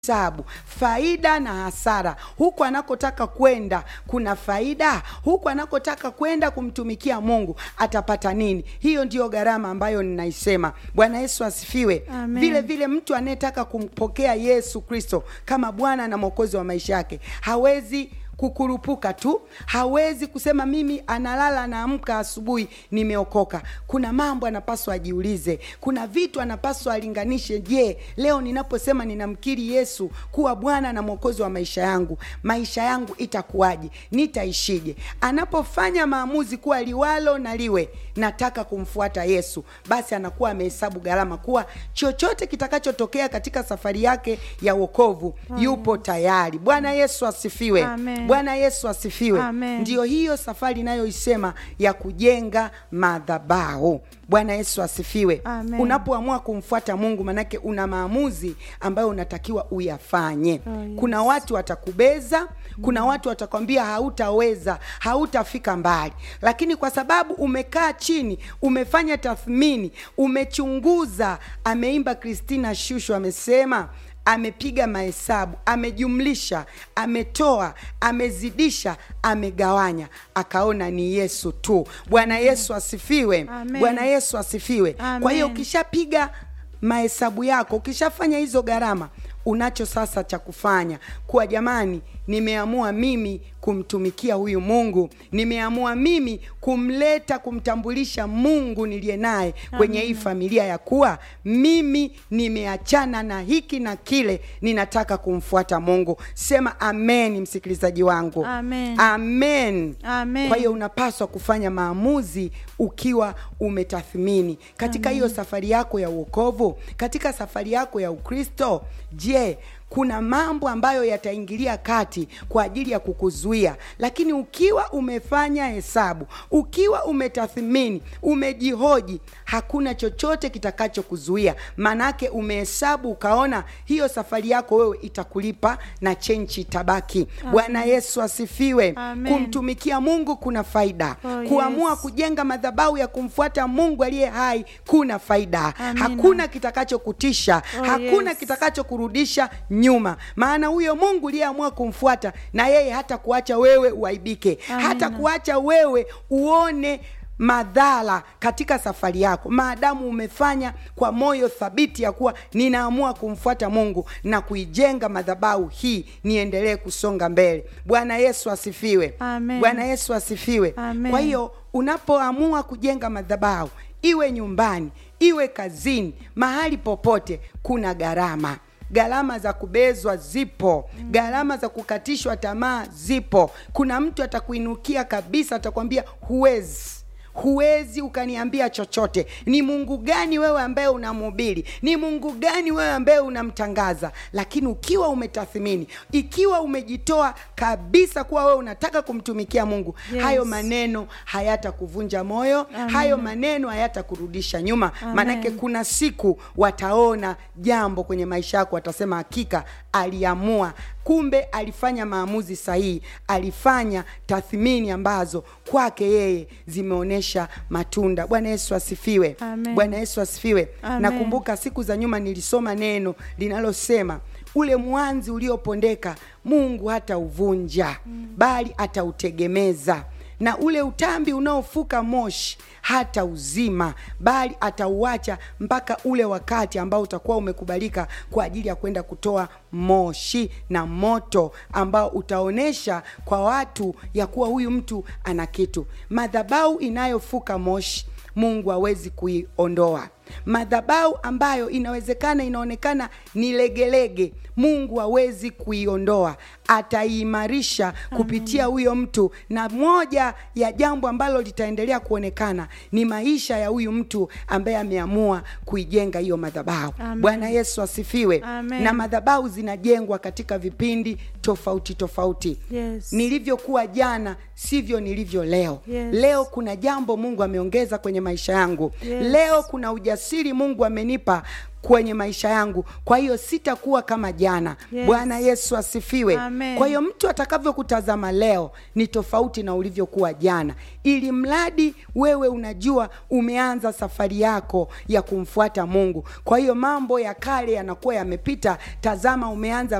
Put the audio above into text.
hesabu faida na hasara. Huku anakotaka kwenda kuna faida, huku anakotaka kwenda kumtumikia Mungu atapata nini? Hiyo ndiyo gharama ambayo ninaisema. Bwana Yesu asifiwe. Amen. Vile vile mtu anayetaka kumpokea Yesu Kristo kama Bwana na Mwokozi wa maisha yake hawezi kukurupuka tu, hawezi kusema mimi analala naamka asubuhi nimeokoka. Kuna mambo anapaswa ajiulize, kuna vitu anapaswa alinganishe. Je, leo ninaposema ninamkiri Yesu kuwa Bwana na Mwokozi wa maisha yangu, maisha yangu itakuwaje? Nitaishije? Anapofanya maamuzi kuwa liwalo na liwe, nataka kumfuata Yesu, basi anakuwa amehesabu gharama kuwa chochote kitakachotokea katika safari yake ya wokovu yupo tayari. Bwana Yesu asifiwe. Amen. Bwana Yesu asifiwe. Amen. Ndiyo hiyo safari inayoisema ya kujenga madhabahu. Bwana Yesu asifiwe. Amen. Unapoamua kumfuata Mungu, manake una maamuzi ambayo unatakiwa uyafanye. Oh, yes. Kuna watu watakubeza, kuna watu watakwambia hautaweza, hautafika mbali, lakini kwa sababu umekaa chini, umefanya tathmini, umechunguza. Ameimba Christina Shusho amesema amepiga mahesabu, amejumlisha, ametoa, amezidisha, amegawanya, akaona ni Yesu tu. Bwana Yesu asifiwe. Amen. Bwana Yesu asifiwe. Kwa hiyo Amen. ukishapiga mahesabu yako, ukishafanya hizo gharama, unacho sasa cha kufanya kuwa, jamani, nimeamua mimi kumtumikia huyu Mungu, nimeamua mimi kumleta kumtambulisha Mungu niliye naye kwenye hii familia, ya kuwa mimi nimeachana na hiki na kile, ninataka kumfuata Mungu. Sema amen, msikilizaji wangu. Amen. Amen. Amen. Kwa hiyo unapaswa kufanya maamuzi ukiwa umetathmini katika hiyo safari yako ya uokovu, katika safari yako ya Ukristo. Je, kuna mambo ambayo yataingilia kati kwa ajili ya kukuzuia? Lakini ukiwa umefanya hesabu, ukiwa umetathmini, umejihoji, hakuna chochote kitakachokuzuia. Maanake umehesabu ukaona hiyo safari yako wewe itakulipa na chenchi tabaki. Bwana Yesu asifiwe. Amen. Kumtumikia Mungu kuna faida. Oh, Kuamua yes. kujenga madhabahu ya kumfuata Mungu aliye hai kuna faida. Amina. Hakuna kitakachokutisha, Oh, hakuna yes. kitakachokurudisha nyuma, maana huyo Mungu uliyeamua kumfuata na yeye hata kuacha wewe uaibike, Amina. hata kuacha wewe uone madhara katika safari yako, maadamu umefanya kwa moyo thabiti ya kuwa ninaamua kumfuata Mungu na kuijenga madhabahu hii, niendelee kusonga mbele. Bwana Yesu asifiwe. Amen. Bwana Yesu asifiwe. Amen. Kwa hiyo unapoamua kujenga madhabahu, iwe nyumbani, iwe kazini, mahali popote, kuna gharama. Gharama za kubezwa zipo, gharama za kukatishwa tamaa zipo. Kuna mtu atakuinukia kabisa, atakwambia huwezi huwezi ukaniambia chochote. Ni Mungu gani wewe ambaye unamhubiri? Ni Mungu gani wewe ambaye unamtangaza? Lakini ukiwa umetathmini, ikiwa umejitoa kabisa kuwa wewe unataka kumtumikia Mungu, Yes. hayo maneno hayatakuvunja moyo, Amen. hayo maneno hayatakurudisha nyuma. Amen. Maanake kuna siku wataona jambo kwenye maisha yako, watasema hakika aliamua kumbe alifanya maamuzi sahihi, alifanya tathmini ambazo kwake yeye zimeonyesha matunda. Bwana Yesu asifiwe. Amen. Bwana Yesu asifiwe. Amen. Nakumbuka siku za nyuma nilisoma neno linalosema ule mwanzi uliopondeka Mungu hata uvunja bali atautegemeza na ule utambi unaofuka moshi hata uzima bali atauacha mpaka ule wakati ambao utakuwa umekubalika kwa ajili ya kwenda kutoa moshi na moto ambao utaonesha kwa watu ya kuwa huyu mtu ana kitu. Madhabahu inayofuka moshi Mungu hawezi kuiondoa. Madhabahu ambayo inawezekana inaonekana ni legelege, Mungu hawezi kuiondoa, ataiimarisha kupitia huyo mtu. Na moja ya jambo ambalo litaendelea kuonekana ni maisha ya huyu mtu ambaye ameamua kuijenga hiyo madhabahu. Amen. Bwana Yesu asifiwe. Amen. Na madhabahu zinajengwa katika vipindi tofauti tofauti. Yes. Nilivyokuwa jana sivyo nilivyo leo. Yes. Leo kuna jambo Mungu ameongeza kwenye maisha yangu. Yes. Leo kuna uja ujasiri Mungu amenipa kwenye maisha yangu, kwa hiyo sitakuwa kama jana. Yes. Bwana Yesu asifiwe. Amen. Kwa hiyo mtu atakavyokutazama leo ni tofauti na ulivyokuwa jana, ili mradi wewe unajua umeanza safari yako ya kumfuata Mungu. Kwa hiyo mambo ya kale yanakuwa yamepita, tazama umeanza